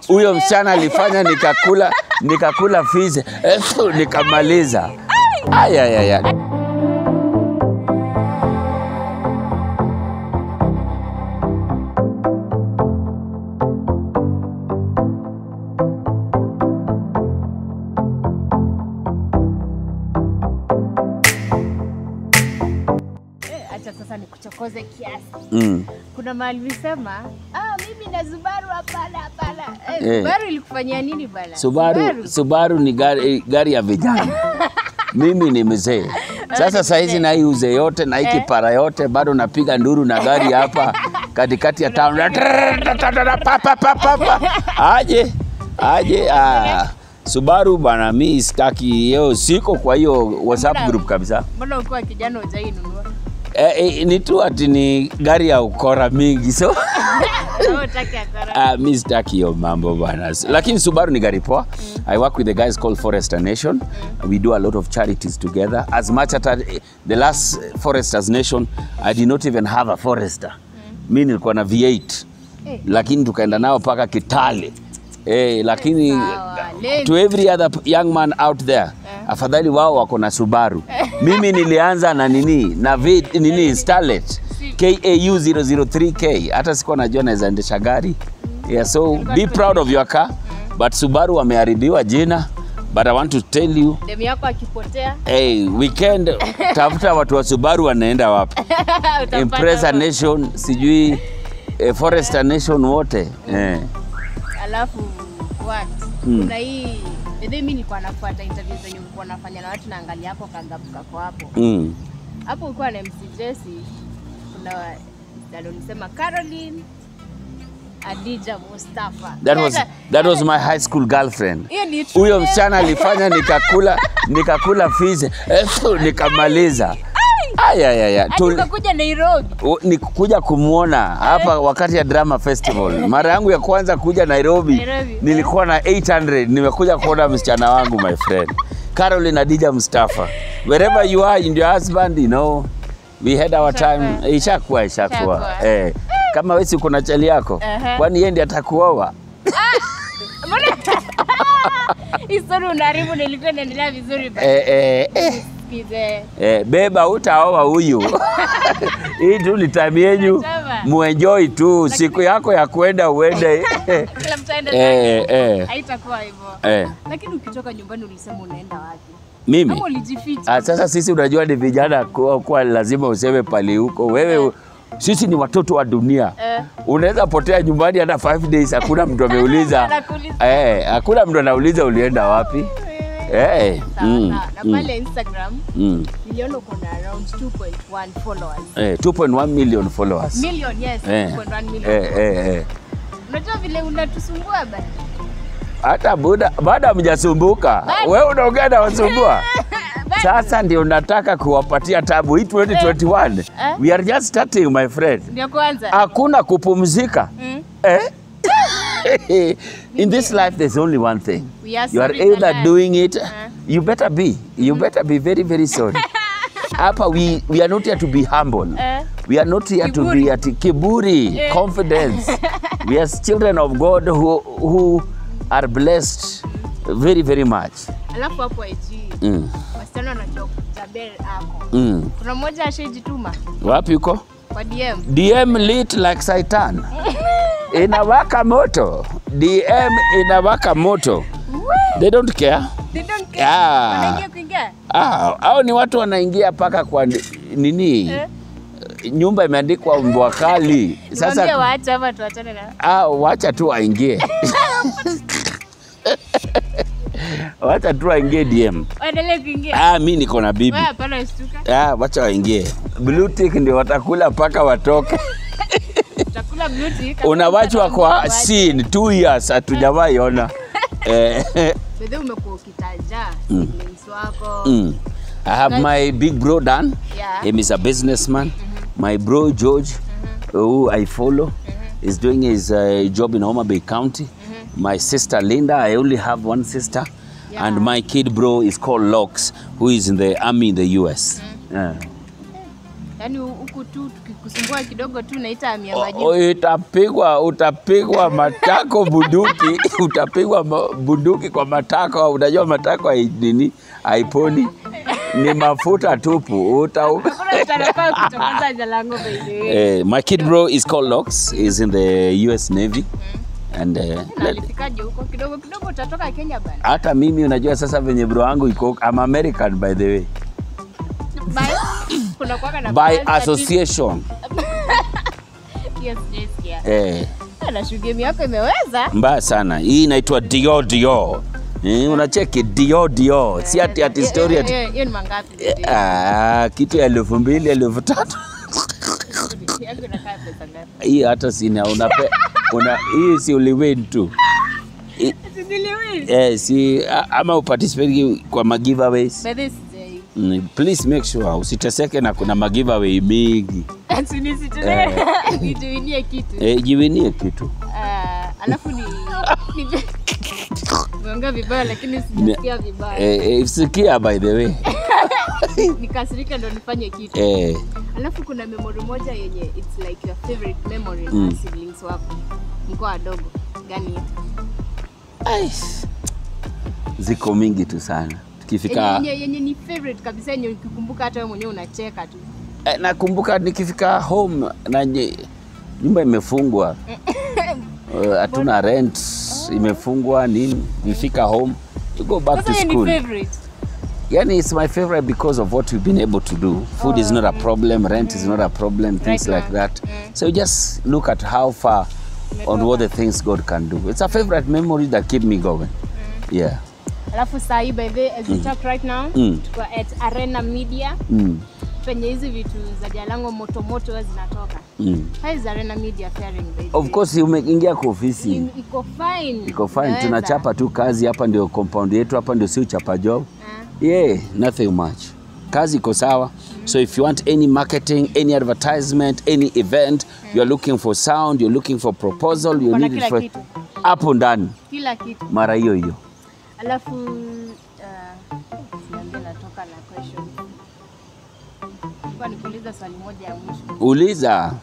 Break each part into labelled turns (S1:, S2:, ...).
S1: huyo msichana alifanya nikakula nikakula fizi efu nikamaliza. Aya, aya, aya.
S2: Eh, acha sasa nikuchokoze kiasi.
S1: Mm.
S2: Kuna mahali ulisema ah, mimi na Subaru hapana hapana. Eh,
S1: Eh.
S2: Subaru ilikufanyia nini bana?
S1: Subaru, Subaru ni gari, gari ya vijana. Mimi ni mzee sasa, saizi na hii uzee yote na hii kipara yote bado napiga nduru na gari hapa katikati ya town. Pa, pa, pa, pa, pa. Aje aje, ah, Subaru bana, mi sitaki yeo, siko kwa hiyo WhatsApp
S2: Mbona-
S1: group kabisa.
S2: Mbona ukiwa kijana hujainunua?
S1: Eh, eh, ni tu ati ni gari ya ukora mingi so
S2: Wewe utaki akara.
S1: Uh, mi sitaki hiyo mambo bana, lakini Subaru ni gari poa. I work with the guys called Forester Nation. We do a lot of charities together. As much as the last Foresters Nation, I did not even have a Forester. Mi nilikuwa na V8
S2: Eh.
S1: lakini tukaenda nao mpaka Kitale. Eh, lakini
S2: Sawa, late.
S1: to every other p- young man out there afadhali wao wako na Subaru. Mimi nilianza na nini na v, nini Starlet KAU 003K. Hata sikuwa najua naweza endesha gari. Yeah, so be proud of your car. But Subaru wameharibiwa jina. But I want to tell you
S2: Demu yako akipotea
S1: Hey, weekend tafuta watu wa Subaru wanaenda wapi?
S2: utapata
S1: Impreza
S2: roho.
S1: Nation, sijui eh, Forester Nation wote eh.
S2: Alafu what?
S1: Mm.
S2: Kuna hii Bebe, mimi nilikuwa nafuata interview zenye ulikuwa unafanya na watu naangalia hapo kagabu kako hapo.
S1: Mm.
S2: Hapo ulikuwa na MC Jesse. Kuna ndio ulisema Caroline Adija Mustafa.
S1: That was,
S2: Sasa,
S1: that was my high school girlfriend.
S2: hiyo ni true
S1: Huyo
S2: name.
S1: msichana alifanya nikakula nikakula fizi efu nikamaliza. Aya, aya, aya.
S2: Hadi
S1: Tul-
S2: ukakuja Nairobi.
S1: u- ni kuja kumwona hapa wakati ya drama festival. Mara yangu ya kwanza kuja Nairobi,
S2: Nairobi.
S1: nilikuwa na 800 nimekuja kuona msichana wangu my friend Caroline Adija Mustafa. Wherever you are in your husband, you know, we had our time. Ishakuwa ishakuwa.
S2: Ishakuwa.
S1: Eh, kama wewe si kuna chali yako,
S2: Aha.
S1: kwani yeye ndiye atakuoa?
S2: Histori unaharibu nilikuwa inaendelea vizuri basi.
S1: Eh, eh, eh.
S2: Sikize.
S1: Eh, beba utaoa huyu. Hii tu ni time yenyu,
S2: Nasema.
S1: muenjoy tu siku yako ya kwenda uende.
S2: Kila mtu aende
S1: eh,
S2: zake.
S1: eh,
S2: Haitakuwa hivyo.
S1: eh.
S2: Lakini ukitoka nyumbani ulisema unaenda wapi?
S1: Mimi
S2: Kama ulijificha.
S1: ah, sasa sisi unajua ni vijana kwa, kwa lazima useme pali huko wewe. Sisi ni watoto wa dunia
S2: Eh.
S1: unaweza potea nyumbani hata 5 days, hakuna mtu ameuliza
S2: Anakuuliza.
S1: eh, hakuna mtu anauliza ulienda wapi eh,
S2: Sawa,
S1: mm,
S2: sawa. Na
S1: mm,
S2: pale Instagram
S1: mm.
S2: niliona uko na around 2.1 followers.
S1: Eh, 2.1 million followers
S2: Million, yes,
S1: eh,
S2: 2.1 million.
S1: eh, eh, eh.
S2: Unajua vile unatusumbua basi.
S1: hata buda baada hamjasumbuka,
S2: Bado.
S1: wewe unaongea na wasumbua.
S2: Bado.
S1: Sasa ndio nataka kuwapatia tabu hii 2021.
S2: Eh.
S1: We are just starting my friend.
S2: Ndio kwanza.
S1: Hakuna kupumzika.
S2: Mm.
S1: Eh? In this life there's only one thing.
S2: We are
S1: You are
S2: sorry
S1: either
S2: for
S1: doing it,
S2: Eh.
S1: you better be. You better be very very sorry. Hapa we, we are not here to be humble.
S2: Eh.
S1: We are not here to
S2: Kiburi.
S1: be at kiburi,
S2: Eh.
S1: confidence. we are children of God who, who are blessed very very much.
S2: Alafu hapo IG
S1: Mm.
S2: wasichana wanajua kujabel ako.
S1: Mm.
S2: Kuna mmoja ashajituma
S1: Wapi uko?
S2: kwa DM.
S1: DM lit like Satan. Inawaka moto. DM inawaka moto. They don't care.
S2: They don't care.
S1: Yeah.
S2: Wanaingia kuingia.
S1: Ah, hao ni watu wanaingia paka kwa ni- nini?
S2: Eh.
S1: Nyumba imeandikwa mbwa kali.
S2: Niwaambie
S1: Sasa
S2: waache ama tuachane na.
S1: ah, wacha tu waingie. wacha tu waingie DM.
S2: Waendelee kuingia.
S1: Ah, mi niko na bibi.
S2: Wewe hapana shtuka.
S1: Ah, wacha waingie. Blue tick ndio watakula mpaka watoke.
S2: Utakula beauty. kama
S1: Unawachwa
S2: mtu
S1: kwa
S2: anaambiwa
S1: scene two years hatujawahi ona. Eh,
S2: Bedhe umekuwa ukitaja siblings wako.
S1: mm. I have my big bro Dan.
S2: Yeah.
S1: Him is a businessman. My bro George, who I follow, is doing his uh, job in Homa Bay County. My sister Linda, I only have one sister.
S2: Yeah.
S1: And my kid bro is called Lox, who is in the army in the US. Yeah.
S2: Yaani huku tu tukikusumbua kidogo tu naita amia
S1: O-
S2: majibu.
S1: o- Utapigwa, utapigwa matako bunduki, utapigwa ma- bunduki kwa matako. Unajua matako hai- nini haiponi, ni mafuta tupu. Uta
S2: Hakuna mtu anafaa kuchokoza Jalango by the way.
S1: Eh, my kid bro is called Lox. He's in the US Navy. And uh,
S2: Na alifikaje huko kidogo kidogo utatoka Kenya bana.
S1: hata mimi unajua sasa venye bro wangu iko I'm American by the way.
S2: By kuna kuwaga na
S1: By
S2: balance
S1: association.
S2: certificate. Yes, yes, yeah.
S1: Eh,
S2: Na shughuli yako imeweza.
S1: mbaya sana. Hii inaitwa Dio Dio. Eh, unacheki Dio Dio. Si ati ati
S2: Hiyo-
S1: story ati
S2: hiyo- Hiyo ni mangapi? by the way?
S1: Ah, kitu ya elfu mbili elfu tatu
S2: Yangu inakaa pesa ngapi?
S1: hii hata sina unape, una, hii si uliwin tu I-
S2: Sijiliwi.
S1: eh, si a- ama uparticipate kwa magiveaways
S2: By this day.
S1: mm, please make sure usiteseke na kuna magiveaway mingi
S2: Ati nisitende nituinie kitu.
S1: eh, jiwinie kitu
S2: Ah, alafu ni ni- Nimeongea vibaya lakini sijasikia vibaya.
S1: eh, eh, sikia by the way
S2: Nikasirika ndo nifanye kitu.
S1: eh,
S2: Alafu kuna memory moja yenye it's like your favorite memory
S1: Mm.
S2: na siblings wako. Mko wadogo. Gani hiyo?
S1: ai, ziko mingi tu sana tukifika
S2: Yenye, yenye ni favorite kabisa yenye ukikumbuka hata wewe mwenyewe unacheka tu.
S1: eh, nakumbuka nikifika home na nye- nyumba imefungwa Eh, hatuna rent imefungwa nini nifika home to go back
S2: Sasa
S1: to
S2: hiyo ni
S1: school
S2: favorite.
S1: yani it's my favorite because of what we've been able to do food is not a problem rent is not a problem things
S2: Right
S1: like
S2: now.
S1: that so you just look at how far on what the things god can do it's a favorite memory that keep me going yeah
S2: Alafu saa hii by the way, as we talk right now,
S1: Mm.
S2: tuko at Arena Media
S1: mm.
S2: penye hizi vitu za Jalango moto moto huwa zinatoka.
S1: Mm.
S2: How is Arena Media faring by the
S1: of
S2: way?
S1: course umeingia kwa ofisi
S2: I- Iko fine.
S1: iko fine
S2: Inaweza.
S1: tunachapa tu kazi hapa ndio compound yetu hapa ndio si uchapa job
S2: Ah.
S1: yeah nothing much kazi iko sawa so if you want any marketing any advertisement any event you're looking for sound you're looking for proposal you
S2: Kuna
S1: need it
S2: kila
S1: for
S2: kitu.
S1: hapo ndani
S2: Kila kitu.
S1: mara hiyo hiyo
S2: Alafu uh, siambie natoka na question. Nilikuwa nikuuliza swali moja ya mwisho.
S1: uliza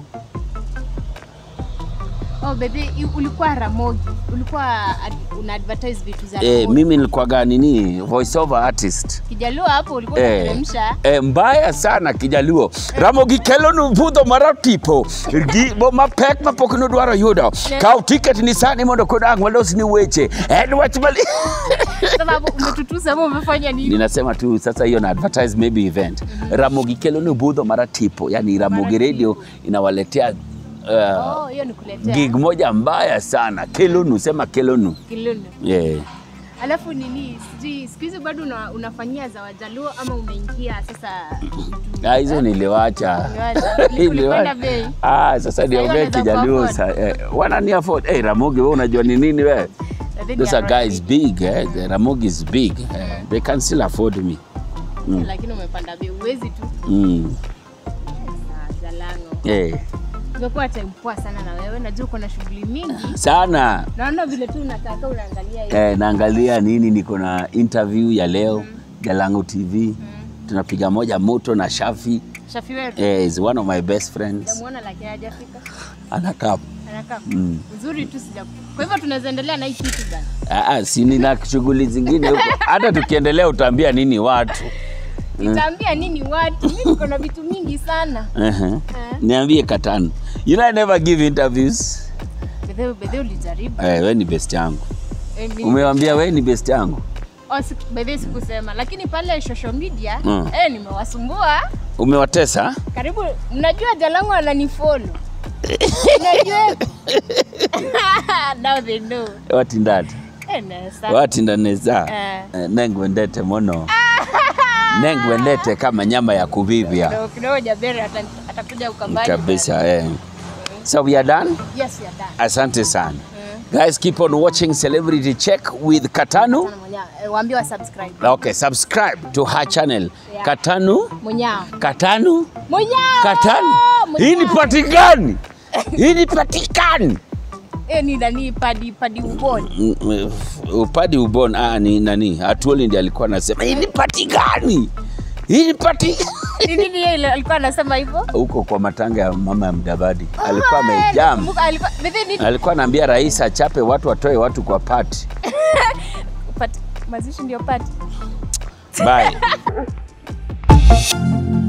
S2: Oh, baby, ulikuwa Ramogi. Ulikuwa ad, una advertise vitu za
S1: eh,
S2: Ramogi.
S1: mimi nilikuwaga nini voice over artist
S2: Kijaluo hapo ulikuwa
S1: Eh,
S2: unateremsha.
S1: eh, mbaya sana kijaluo ramogi kelonu budho mar tipo gi bo mapek mapok nodwaro yudo kaw tiket ni sani mondo kodang walos ni weche en wach mali
S2: Sasa hapo umetutusa ama umefanya nini?
S1: ninasema tu sasa hiyo na advertise maybe event ramogi kelonu budho mara tipo yani ramogi
S2: Mara
S1: radio inawaletea uh,
S2: Oh, hiyo ni kuletea.
S1: gig moja mbaya sana kelonu sema kelonu
S2: Kilunu.
S1: yeah.
S2: Alafu nini, sijui siku hizi bado una, unafanyia za Wajaluo ama umeingia sasa
S1: Ah, hizo niliwacha
S2: Uliwacha. Ulikwenda bei.
S1: Ah, sasa niongee
S2: wanaweza
S1: kijaluo
S2: kuafford.
S1: sa eh, wanani afford eh, Ramogi wewe unajua ni nini wewe
S2: I think
S1: those
S2: you
S1: are
S2: are
S1: guys
S2: right.
S1: big eh? the Ramogi is big eh, they can still afford me
S2: Lakini umepanda bei, uwezi tu.
S1: mm.
S2: Sawa, Jalango.
S1: eh,
S2: Imekuwa time poa sana na wewe, najua uko na shughuli mingi.
S1: sana
S2: Naona vile tu unataka unaangalia hiyo.
S1: eh, naangalia nini niko na interview ya leo Jalango TV tunapiga moja moto na Shafi
S2: Shafi wetu.
S1: eh, is one of my best friends
S2: Sijamuona lakini hajafika.
S1: anakaa
S2: Anakaa.
S1: Mm.
S2: Nzuri tu sija. Kwa hivyo tunaweza endelea na hii kitu bana.
S1: ah, ah, si nina shughuli zingine huko hata tukiendelea utaambia nini watu
S2: Nitaambia nini watu? Mimi niko na vitu mingi sana.
S1: uh-huh.
S2: Eh.
S1: niambie katano you know I never give interviews
S2: Bedhe bedhe ulijaribu.
S1: eh, we ni best yangu
S2: Eh, mi-
S1: umewambia we ni best yangu
S2: Oh, siku- by the way sikusema lakini pale social media
S1: Mm.
S2: eh, nimewasumbua
S1: umewatesa
S2: karibu mnajua jalangu ananifollow unajua now they know
S1: watindati
S2: eh, na sa-
S1: watindaneza
S2: Eh.
S1: eh, nengwendete mono nengwendete kama nyama ya kuvivya
S2: kidogo kidogo jabere ata- atakuja ukambani
S1: kabisa eh. so we are done
S2: yes we are done
S1: asante sana guys keep on watching celebrity check with katanu
S2: Sana mwenyewe eh, waambie wa subscribe
S1: okay subscribe to her channel
S2: Yeah.
S1: katanu
S2: mwenyao
S1: katanu
S2: mwenyao
S1: katanu hii ni patikani hii ni patikani
S2: eh, ni nani padi padi uboni
S1: Mm, mm, upadi ubon ah, ni nani atuoli ndi alikuwa anasema hii ni pati gani hii ni pati
S2: Ni nini yeye ile alikuwa anasema hivyo?
S1: huko kwa matanga ya mama ya Mdavadi alikuwa
S2: Ah,
S1: amejam,
S2: nakumbuka alikuwa Bibi nini?
S1: alikuwa anaambia rais achape watu, watoe watu kwa pati.
S2: Pati- Mazishi ndio pati.
S1: Bye.